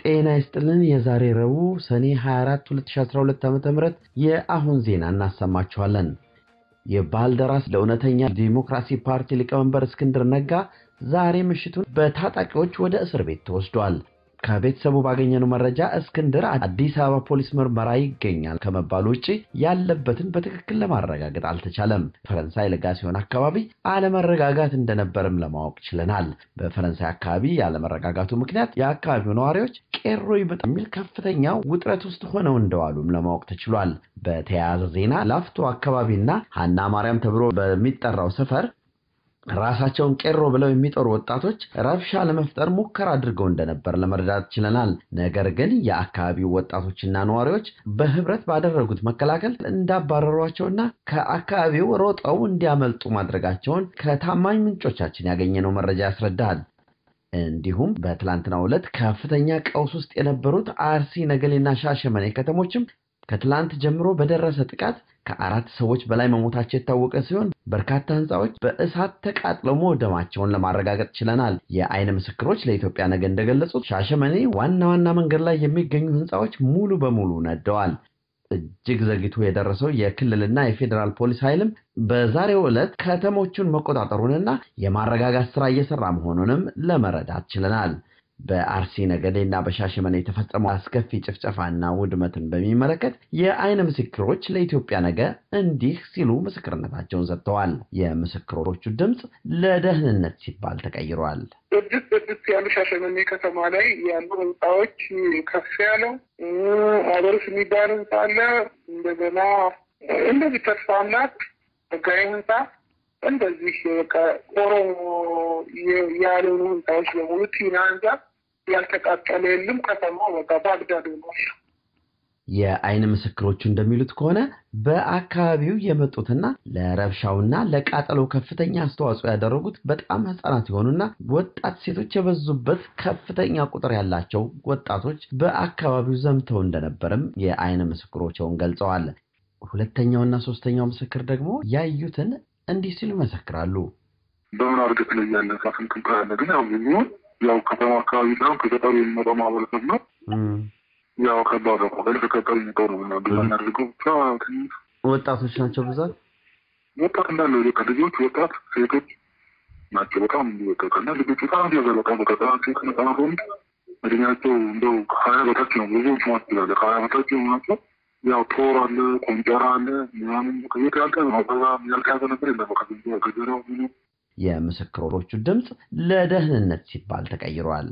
ጤና ይስጥልን። የዛሬ ረቡዕ ሰኔ 24 2012 ዓ.ም የአሁን ዜና እናሰማችኋለን። የባልደራስ ለእውነተኛ ዲሞክራሲ ፓርቲ ሊቀመንበር እስክንድር ነጋ ዛሬ ምሽቱን በታጣቂዎች ወደ እስር ቤት ተወስዷል። ከቤተሰቡ ባገኘነው መረጃ እስክንድር አዲስ አበባ ፖሊስ ምርመራ ይገኛል ከመባሉ ውጭ ያለበትን በትክክል ለማረጋገጥ አልተቻለም። ፈረንሳይ ለጋሲዮን አካባቢ አለመረጋጋት እንደነበርም ለማወቅ ችለናል። በፈረንሳይ አካባቢ ያለመረጋጋቱ ምክንያት የአካባቢው ነዋሪዎች ቄሮ ይበጥ የሚል ከፍተኛ ውጥረት ውስጥ ሆነው እንደዋሉም ለማወቅ ተችሏል። በተያያዘ ዜና ላፍቶ አካባቢና ሀና ማርያም ተብሎ በሚጠራው ሰፈር ራሳቸውን ቄሮ ብለው የሚጠሩ ወጣቶች ረብሻ ለመፍጠር ሙከራ አድርገው እንደነበር ለመረዳት ችለናል። ነገር ግን የአካባቢው ወጣቶችና ነዋሪዎች በህብረት ባደረጉት መከላከል እንዳባረሯቸውና ከአካባቢው ሮጠው እንዲያመልጡ ማድረጋቸውን ከታማኝ ምንጮቻችን ያገኘነው መረጃ ያስረዳል። እንዲሁም በትላንትናው ዕለት ከፍተኛ ቀውስ ውስጥ የነበሩት አርሲ፣ ነገሌና ሻሸመኔ ከተሞችም ከትላንት ጀምሮ በደረሰ ጥቃት ከአራት ሰዎች በላይ መሞታቸው የታወቀ ሲሆን በርካታ ህንፃዎች በእሳት ተቃጥለው መውደማቸውን ለማረጋገጥ ችለናል። የአይን ምስክሮች ለኢትዮጵያ ነገ እንደገለጹት ሻሸመኔ ዋና ዋና መንገድ ላይ የሚገኙ ህንፃዎች ሙሉ በሙሉ ነደዋል። እጅግ ዘግይቶ የደረሰው የክልልና የፌዴራል ፖሊስ ኃይልም በዛሬው ዕለት ከተሞቹን መቆጣጠሩንና የማረጋጋት ስራ እየሰራ መሆኑንም ለመረዳት ችለናል። በአርሲ ነገሌና በሻሸመኔ የተፈጸመው አስከፊ ጭፍጨፋና ውድመትን በሚመለከት የአይን ምስክሮች ለኢትዮጵያ ነገ እንዲህ ሲሉ ምስክርነታቸውን ሰጥተዋል። የምስክሮቹ ድምፅ ለደህንነት ሲባል ተቀይሯል። ስድስት ስድስት ያሉ ሻሸመኔ ከተማ ላይ ያሉ ህንፃዎች ከፍ ያለው አበርስ የሚባል ህንፃ አለ። እንደገና እንደዚህ ተስፋ አምላክ ህጋዊ ህንፃ እንደዚህ በቃ ኦሮሞ ያልሆኑ ህንፃዎች በሙሉ ቲና ህንፃ ያልተቃጠለ የለም። ከተማው በቃ ባግዳድ ሆኗል። የአይን ምስክሮቹ እንደሚሉት ከሆነ በአካባቢው የመጡትና ለረብሻውና ለቃጠሎው ከፍተኛ አስተዋጽኦ ያደረጉት በጣም ህጻናት የሆኑና ወጣት ሴቶች የበዙበት ከፍተኛ ቁጥር ያላቸው ወጣቶች በአካባቢው ዘምተው እንደነበርም የአይን ምስክሮቸውን ገልጸዋል። ሁለተኛውና ሶስተኛው ምስክር ደግሞ ያዩትን እንዲህ ሲሉ ይመሰክራሉ። በምን አርገት ላይ ያለ ሳፍንት ያለ ግን ያው የሚሆን ያው ከተማ አካባቢ ሳይሆን ከገጠሩ የሚመጣው ማህበረሰብ ነው። ያው ከባድ ነው። ከገጠሩ ከገጠሩ የሚመጣው ነው እና ግዛ እናደርገው ብቻ ትንሽ ወጣቶች ናቸው ብዛት ወጣት እንዳለ በቃ ልጆች፣ ወጣት ሴቶች ናቸው። በጣም በቃ እና ልጆች በጣም ያዘ በጣም በቃ ሴት ህጻናት ወንድ እድሜያቸው እንደው ከሀያ በታች ነው። ብዙዎች ማለት ይችላለ ከሀያ በታች ናቸው። ያው ቶር አለ፣ ቆንጨራ አለ ምናምን ከቤት ያልቀ አበባ ያልተያዘ ነገር የለም። ከገጀራው ምኑ የምስክሮቹ ድምፅ ለደህንነት ሲባል ተቀይሯል።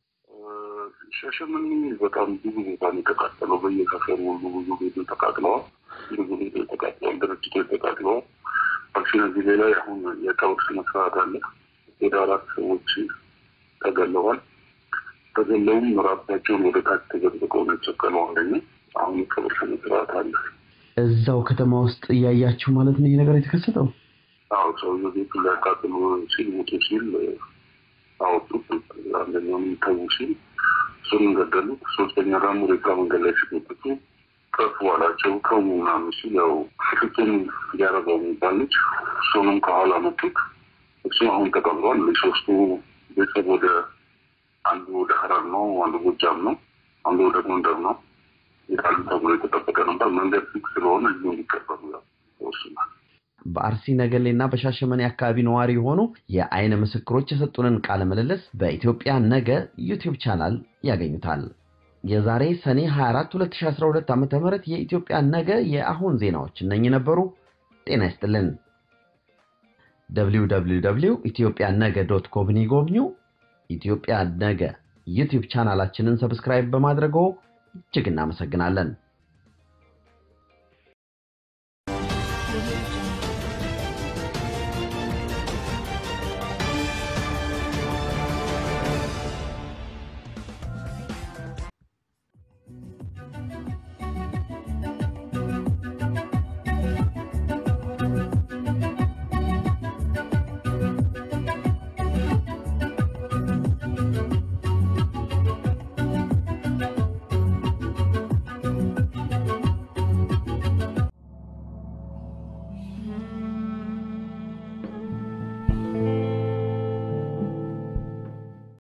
ሻሸመኔ በጣም ብዙ ቦታ ነው የተቃጠለው። በየሰፈሩ ሁሉ ብዙ ቤቶች ተቃጥለዋል። ብዙ ቤቶች ተቃጥለዋል። ድርጅቶች ተቃጥለዋል። አክሲነዚህ ላይ አሁን የቀብር ስነስርዓት አለ። ወደ አራት ሰዎች ተገለዋል። ተገለውም ራሳቸውን ወደ ታች ተዘቅዝቀው ነው የተሰቀለው። አንደኛ አሁን የቀብር ስነስርዓት አለ። እዛው ከተማ ውስጥ እያያችሁ ማለት ነው ይህ ነገር የተከሰተው? አዎ ሰውዬው ቤቱን ሊያቃጥሉ ሲል ሞቶ ሲል አወጡት። አንደኛው ተዉ ሲል እሱን ገደሉት። ሶስተኛ ደግሞ ሬሳ መንገድ ላይ ሲጎትቱ ከፍ ባላቸው ተዉ ምናምን ሲል ያው ፍቅም እያረገው የሚባል ልጅ እሱንም ከኋላ መቱት። እሱ አሁን ተቀብሯል። ሶስቱ ቤተሰብ ወደ አንዱ ወደ ሀረር ነው፣ አንዱ ጎጃም ነው፣ አንዱ ወደ ጎንደር ነው ይላሉ ተብሎ የተጠበቀ ነበር። መንገድ ፊክ ስለሆነ እዚሁ እንዲቀበሉ ያው ወስኗል። በአርሲ ነገሌና በሻሸመኔ አካባቢ ነዋሪ የሆኑ የአይን ምስክሮች የሰጡንን ቃለ ምልልስ በኢትዮጵያ ነገ ዩቲዩብ ቻናል ያገኙታል። የዛሬ ሰኔ 24 2012 ዓ.ም የኢትዮጵያ ነገ የአሁን ዜናዎች እነኚህ ነበሩ። ጤና ይስጥልን። www ኢትዮጵያ ነገ ዶት ኮምን ይጎብኙ። ኢትዮጵያ ነገ ዩቲዩብ ቻናላችንን ሰብስክራይብ በማድረገው እጅግ እናመሰግናለን።